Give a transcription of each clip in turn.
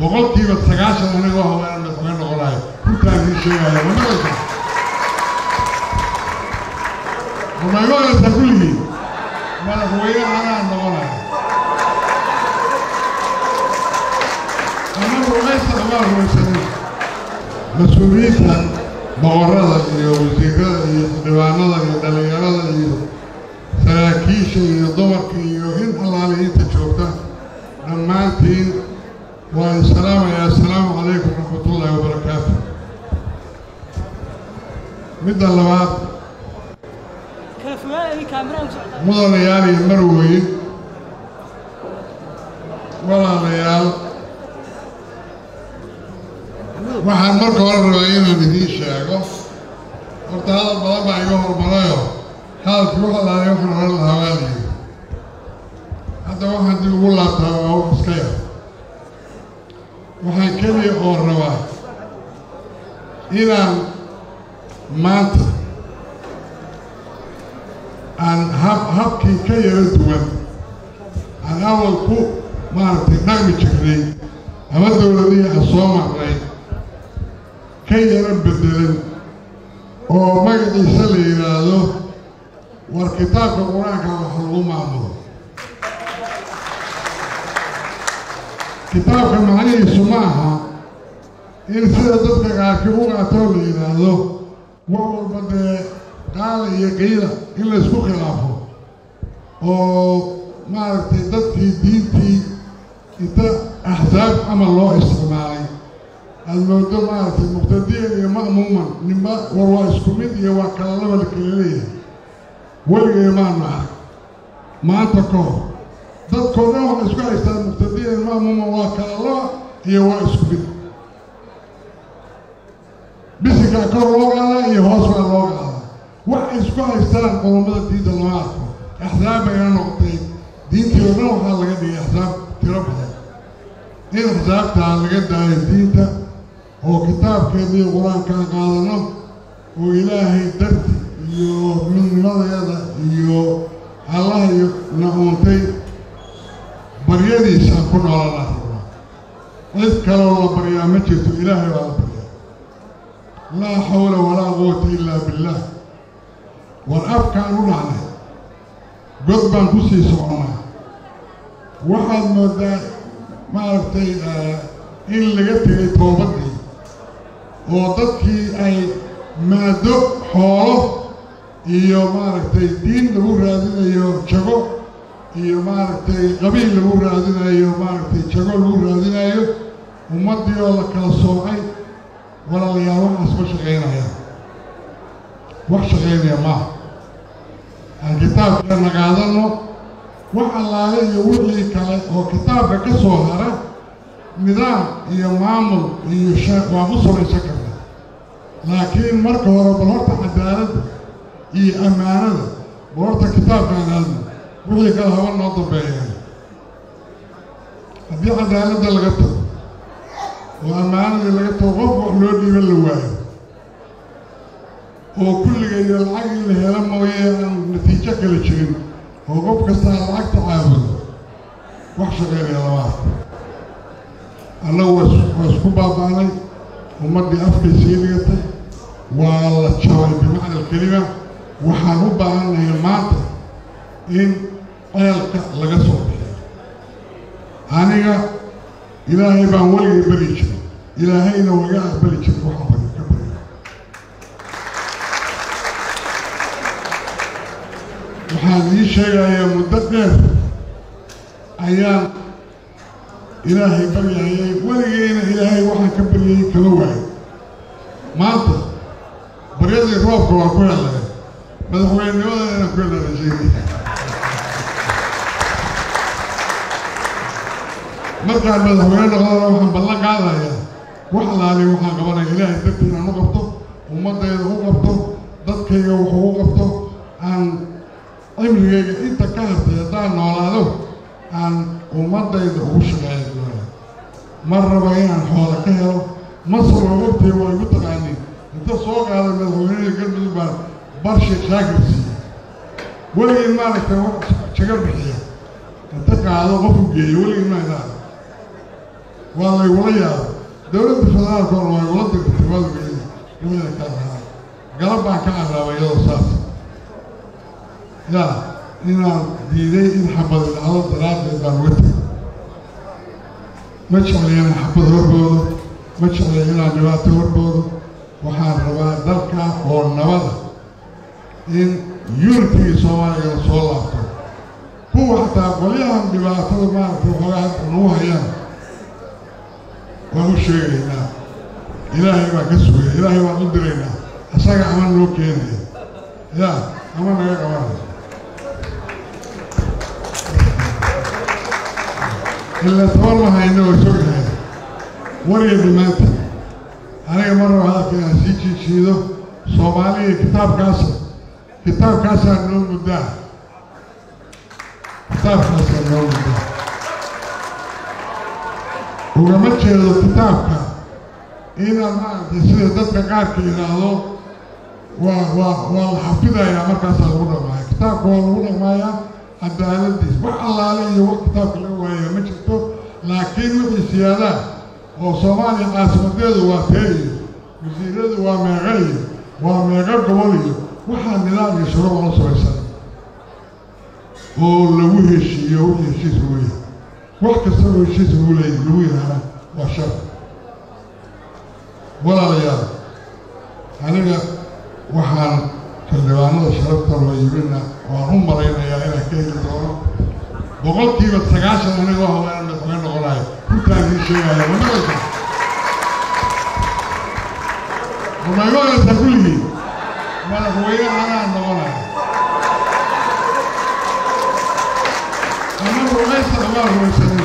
boqolkiiba sagaashan anigoo haweenan madaxweyne noqonayo runtaan ii sheegaya ma maqlaysaa ma maqlaysaa kulligii madaxweyne anaa noqonayo ama rumaysa ama rumaysanin mas-uuliyiinta boqorada iyo wasiirada iyo xildhibaanada iyo dhalinyarada iyo saraakiisha iyo dumarka iyo in allaale inta joogta dhammaantiin waan salaamayaa assalaamu calaykum raxmatullaahi wabarakaatu midda labaad mudanayaal iyo marweyn walaalayaal waxaan marka hore rabaa inaan idiin sheego horta hadal badan baa iga hormarayo hadalkii wax allaale waxaan oran lahaa waa layidhi hadda waxaan dib ugu laabtaa waa wax iska yar waxaan keliya oo rabaa inaan maanta aan hab habkii ka yaro duwan aan awal ku maaragtay dhaqmi jirnay ama dowladihii aan soo marnay ka yaro bedelan oo magaciisa la yidhaahdo war kitaabka qur-aanka wax lagu maamulo kitaabka macnihiisu ma aha in sida dadka qaarkii u qaatoo la yidhaahdo wax walba dee qaala iyo qiila in laysku khilaafo oo maaragtay dadkii diintii inta axsaab camal loo isticmaalay aada moodo maaragtay muqtadiyan iyo ma'muuman ninba war waa isku mid iyo waa kala laba la kala leeyahay weligay maanu arag maanta ka hor dadkoo dhan waxay isku haystaan muqtadiyan ma'muuman waa kala laba iyo waa isku mid bisinkaa kor loo qaadaa iyo hoos baa loo qaadaa waxay isku haystaan qodobada diinta lama arko axsaab bayna noqotay diintii oo dhan waxaa laga dhigay axsaab tiro badan in axsaabtaa laga daayo diinta oo kitaabkeediiyo qur-aankaa qaadano oo ilaahay darti iyo midnimadeeda iyo allah iyo na uuntay baryadiisaan ku noolanaa rabaa cid kaloo la baryaa ma jirto ilaahay baa la baryaa laa xawla walaa quwata ilaa billaah war afkaan u dhacnay god baan ku sii soconaa waxaad moodaa maaragtay in laga tegay toobaddii oo dadkii ay maado xoolo iyo maaragtay diin lagu raadinayo jago iyo maaragtay qabiil lagu raadinayo maaragtay jago lagu raadinayo ummaddii oo la kala soocay walaalayaal waxaas ma shaqaynaya wax shaqaynaya maaha aan kitaabkeena qaadano wax allaale iyo wixii kale oo kitaabka ka soo hara nidaam iyo maamul iyo sheekh waa ku samaysan karta laakiin marka hore bal horta cadaaladda iyo ammaanada bal horta kitaabkaan aadna wixii kale haba noo dambeeyeen haddii cadaaladda laga tago oo ammaanadii laga tago qof wax loo dhiiban la waayo oo kulligeeyo lacag in la helo mooye aan natiijo kale jirin oo qof kastaa lacagta caabudo wax shaqaynaya lama arko annagu waa isku baaba'nay ummaddii afkay sii dhigatay waa la jabay bimacna alkelima waxaan u baahannahay maanta in ceelka laga soo bixiyo aniga ilaahay baan weligay beri jiray ilaahayna waa iga aqbali jiray waxaan bari ka barya waxaan ii sheegayaa muddo dheer ayaan ilaahay baryayay weligeyna ilaahay waxaan ka baryayay kama waayo maanta baryadii roobka waa ku helay madaxweynenimada inaan ku helna rajeynaya markaan madaxweyne noqdana waxaan ballan qaadayaa wax alaali waxaan qabanaya ilaahay dartii inaan u qabto ummaddayda u qabto dadkayga wuxuu u qabto aan cimrigayga inta ka hartay haddaan noolaado aan ummaddayda ugu shaqeeya doona mar raba inaan xoola ka helo masar oo ogtay waa igu taqaaniin inta soo qaaday madaxweynihii galmudug baan barshe shaakir siiya weligii maaragtay wax jaga bixiya inta qaado qofu geeyo weligii ma idaada waa laygula yaabay dowladda federaalka oo waa igula dirtay waa lageeyay gabada ka raacay galab baan ka carraabay iyadoo saas yaa inaan diiday in xabad dhacdo daraaddeed baan uga tegay ma jeclay inaan xabad horboodo ma jeclay inaan dhibaato horboodo waxaan rabaa dalka oo nabada in unitigii soomaaliga la soo laabto kuwa xataa qolyahan dhibaatada maaragtay waxoogaa hadda nagu hayaan waan u sheegaynaa ilaahay baan ka sugaya ilaahay baan u diraynaa asaga ama noo keenaya yaa ama naga qabanaya ila toban ma hayno oo sognahay wariga dhammaanta aniga mar raba hadalka inaan sii jiijiido soomaaliya kitaabkaas kitaabkaasaa noo muddaa kitaabkaasaa noo muddaa ugama jeedo kitaabka inaan maaragtay sida dadka qaarka yidhaahdo waa waa waa la xafidayaa markaasaa lagu dhaqmaaya kitaabka waa lagu dhaqmaayaa cadaaladiis wax allaale iyo wax kitaabka laga waaya ma jirto laakiin wixii siyaadaa oo soomaaliya caasimadeedu waa tee iyo wasiiradu waa meeqa iyo waa meeqa gobol iyo waxaa nidaam iyo shuruuc la samaysan oo lagu heshiiyo wixii heshiis lagu yahay wax kasta oo heshiis lagu leeyahy lagu yidhaahda waa shar walaalayaal aniga waxaan xildhibaanada sharafta loo yimina waan u malaynayaa inaan ka heli doono boqolkiiba sagaashan aniga waa haweenan madaxweyne noqonayo runtaan ii sheegaya ma maqlaysa ma maqlaysaa kulligii madaxweyne anaa noqonayo ama rumaysa amaa rumaysanin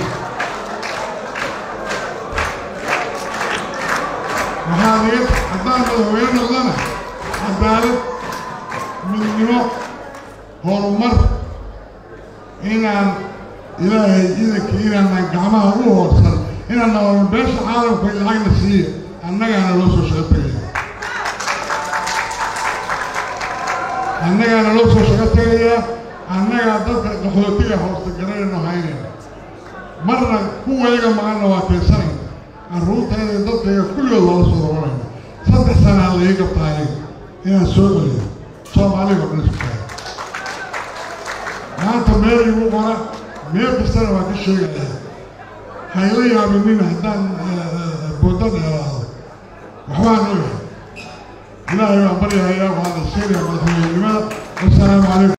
waxaa niga haddaan madaxweyne noqdana cadaalad midnimo horumar inaan ilaahay idankii inaanaan gacmaha u hoorsan inaan nabadno beesha caalamka lacagna siiya annagaana loo soo shaqo tegaya annagaana loo soo shaqo tegayaa annagaa dadka qaxootiga hoosta garanayno haynayna marna kuwayaga maqanna waa keensanayna carruurtayda dadkayga kulligood waa la soo robanayna saddex sanaa la ii qabtaa ayaga inaan soo celiyo soomaaliga o dhan isku tahay maanta meel igu qora meel kastana waa ka sheegaya hayla yaabinin haddaan booda dheeraado waxbaan ogahay ilaahay baan baryahayaa waxaa la sheegaya madaxweynenimada wasalaamu calaykum